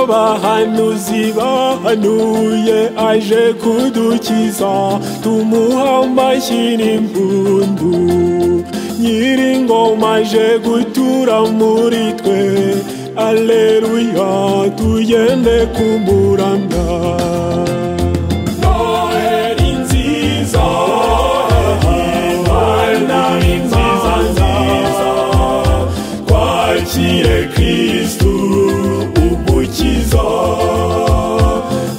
bahanuzi bahanuye aje kudukiza tumuha amashyi n'impundu nyiringoma aje gutura muri twe aleluya tugende kumuramya noheri nziza noheri nziza nziza twakire kristu ugukiza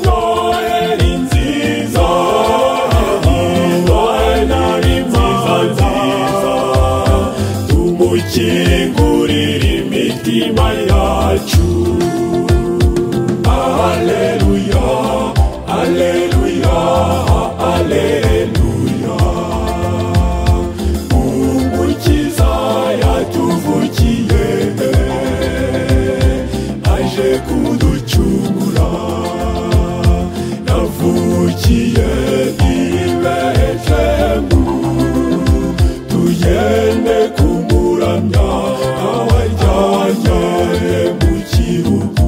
noheri nziza noheri nziza nziza tumukingurire imitima yacu aleluya aleluya aleluya umukiza yatuvukiye aje kuducungura yavukiye i betelehemu tugende kumuramya abaryanyane mu kirugu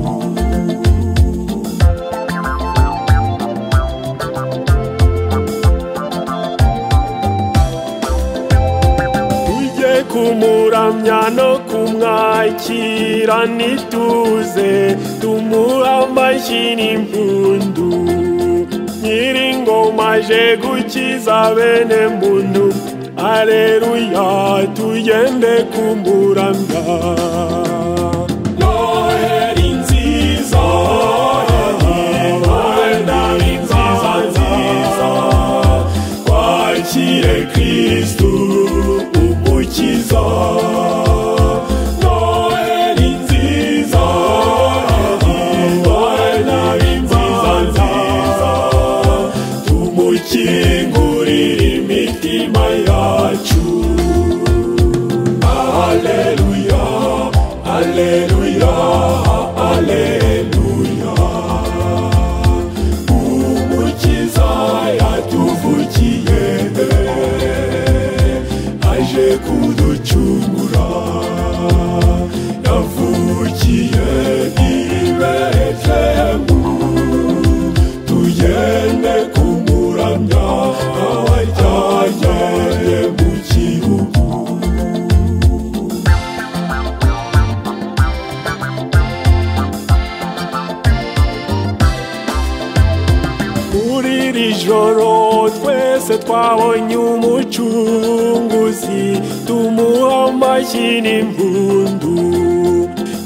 tujye kumuramya no kumwakira nituze tumuha amashyi n'impundu nyiringoma aje gukiza bene muntu aleluya tugende kumuramya noheri nziza noheri nziza nziza twakire kristu umukiza noheri nziza noheri nziza nziza tumukingurire imitima yacu aleluya aleluya aleluya umukiza yatuvukiye aje kuducungura yavukiye i betelehemu tugende kumuramya abaryanyane mu gihugu muri iri joro twese twabonye umucunguzi tumuha amashyi n'impundu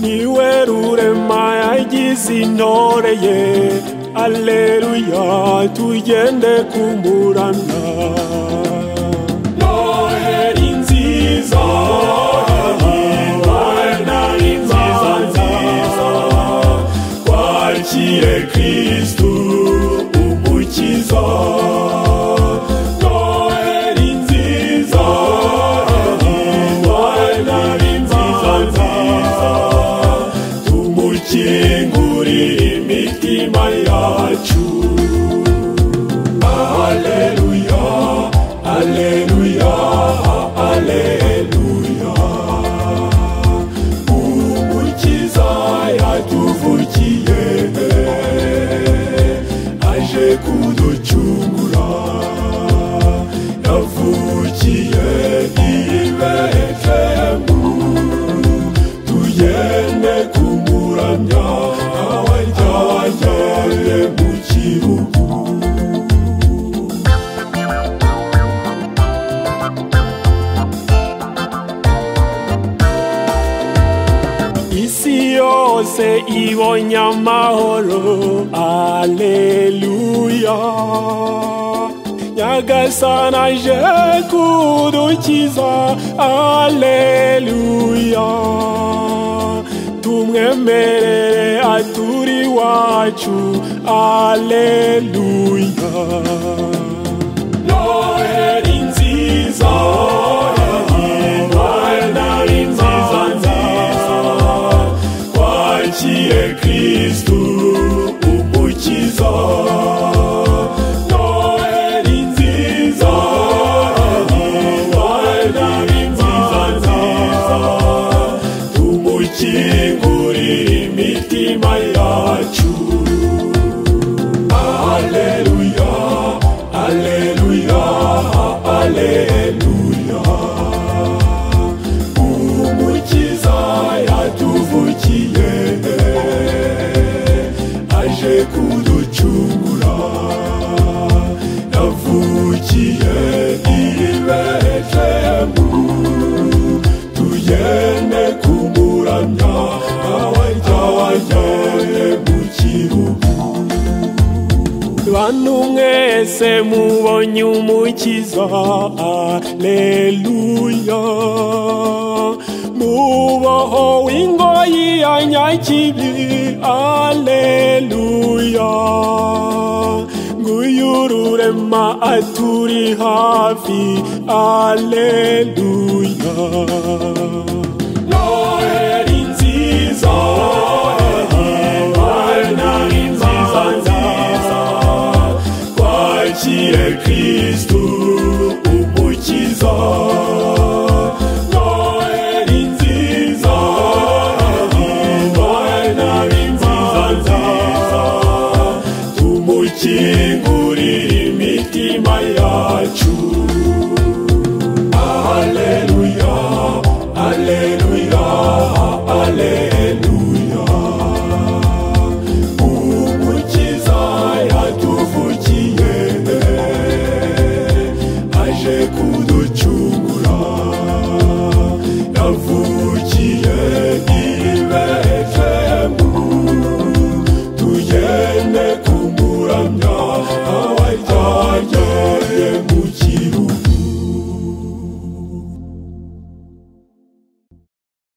niwe rurema yagize intore ye aleluya tugende kumuramya noheri nziza noheri nziza nziza twakire kristu umukiza noheri nziza noheri nziza nziza tumukingurire imitima yacu aleluya aleluya aleluya umukiza yatuvukiye aje kuducungura yavukiye i betelehemu tugende kumuramya abaryanyane mu gihugu isi yose ibonye amahoro aleluya nyagasana aje kudukiza aleluya tumwemerere aturi iwacu aleluya noheri nziza noheri nziza nziza twakire kristu umukiza noheri nziza noheri nziza nziza tumukingurire imitima yacu mwese mubonye umukiza aleluya muboho w'ingoyi ya nyakibi aleluya nguyu ururema aturi hafi aleluya noheri nziza Bwana ni nziza nziza kwakire kristu umukiza noheri nziza imana ni nziza nziza tumukingurire imitima yacu